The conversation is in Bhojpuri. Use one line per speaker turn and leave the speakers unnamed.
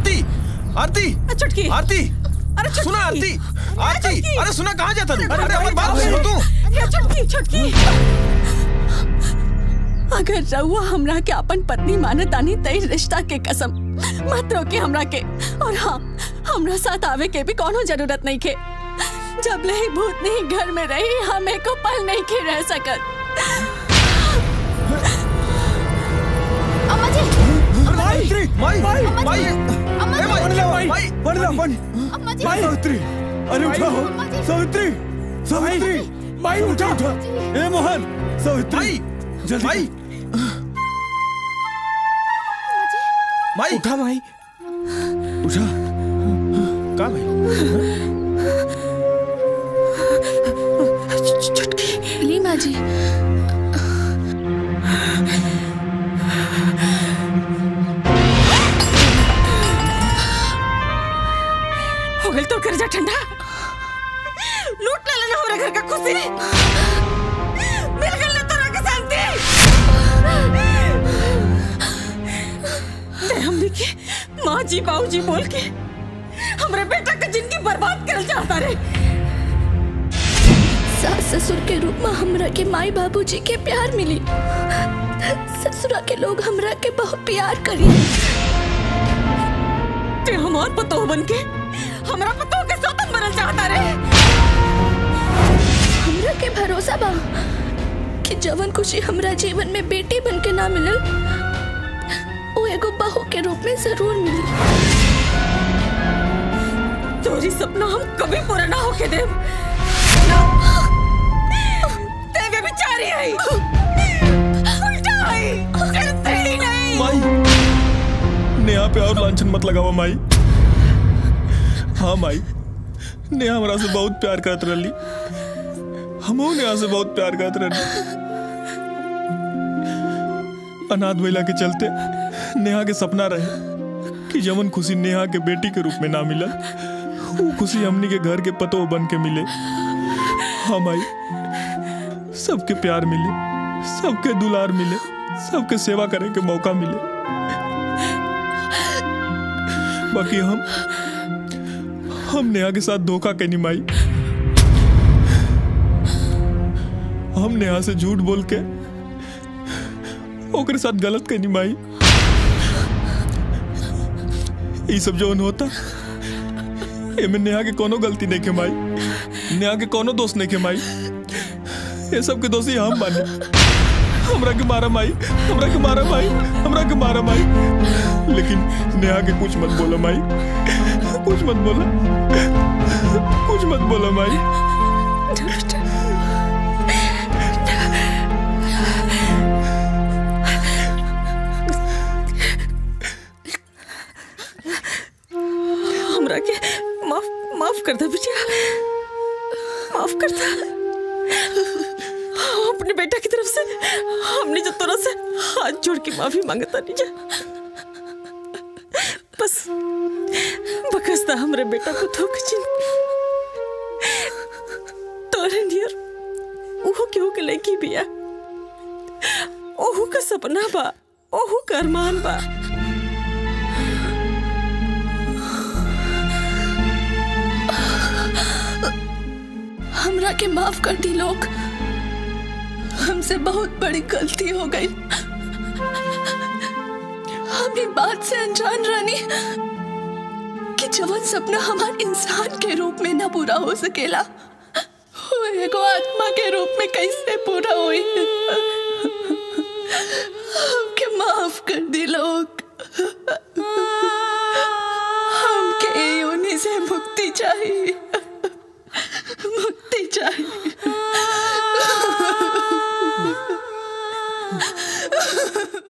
आरती आरती
छुटकी
आरती
अरे छुटकी
सुना आरती आरती
छुटकी।
अरे सुना कहाँ जाता तू अरे हमारी बात सुनो तू
ये छुटकी छुटकी अगर रउआ हमरा के अपन पत्नी माने तानी तई रिश्ता के कसम मत रोके हमरा के और हाँ हमरा साथ आवे के भी कोनो जरूरत नहीं के जब ले ही भूत नहीं घर में रही हमें को पल नहीं के रह सकत
अम्मा जी
सावित्री माई माई माई
अम्मा
ए
जी
माई
माई
माई
बन ला बन
अम्मा जी
माई सावित्री अरे उठा हो
अम्मा जी।
सावित्री सावित्री माई उठा उठा ए मोहन सावित्री
माई
जल्दी
माई माई
उठा माई उठा
कहाँ भाई
ली माँ जी
हो गई तो कर जा ठंडा लूट ले लेना हमरा घर का खुशी मिल गई ना तोरा के शांति ते हमनी के माँ जी बाबू जी बोल के हमरे बेटा का जिंदगी बर्बाद कर चाहता रे
सास ससुर के रूप में हमरा के माई बाबूजी के प्यार मिली ससुरा के लोग हमरा के बहुत प्यार करी
ते हमार पतो बन के हमरा पतो के साथ मरल चाहता रे
हमरा के भरोसा बा कि जवन खुशी हमरा जीवन में बेटी बन के ना मिलल वो एगो बहू के रूप में जरूर मिली
तोरी सपना हम कभी पूरा ना होके देव तेरे बेचारी आई उल्टा आई करते ही नहीं
माई नेहा पे और लांछन मत लगावा माई हाँ माई नेहा हमरा से बहुत प्यार करत रही हमहू नेहा से बहुत प्यार करत रही अनाथ महिला के चलते नेहा के सपना रहे कि जमन खुशी नेहा के बेटी के रूप में ना मिला वो खुशी हमनी के घर के पतो बन के मिले हाँ माई सबके प्यार मिले सबके दुलार मिले सबके सेवा करे के मौका मिले बाकी हम हम नेहा के साथ धोखा के निमाई हम नेहा से झूठ बोल के ओकरे साथ गलत के निमाई ये सब जो होता एमे नेहा के कोनो गलती नहीं के माई नेहा के कोनो दोष नहीं के माई ये सब के दोषी हम बानी हमरा के मारा माई हमरा के मारा माई हमरा के मारा माई लेकिन नेहा के कुछ मत बोलो माई कुछ मत बोला कुछ मत बोलो माई
हमरा के माफ माफ कर दे बिटिया माफ कर दे अपने बेटा की तरफ से हमने जो तोरा से हाथ जोड़ के माफी मांगता नहीं जा बस बकसता हमरे बेटा को धोखे चिन तोरे नियर ओहो केहू के लड़की बिया ओहू का सपना बा ओहू का अरमान बा
हमरा के माफ कर दी लोग हमसे बहुत बड़ी गलती हो गई हम ये बात से अनजान रानी कि जवन सपना हमार इंसान के रूप में ना पूरा हो सकेला वो एगो आत्मा के रूप में कैसे पूरा हुई हमके माफ कर दी लोग हमके योनि से मुक्ति चाहिए मुक्ति चाहिए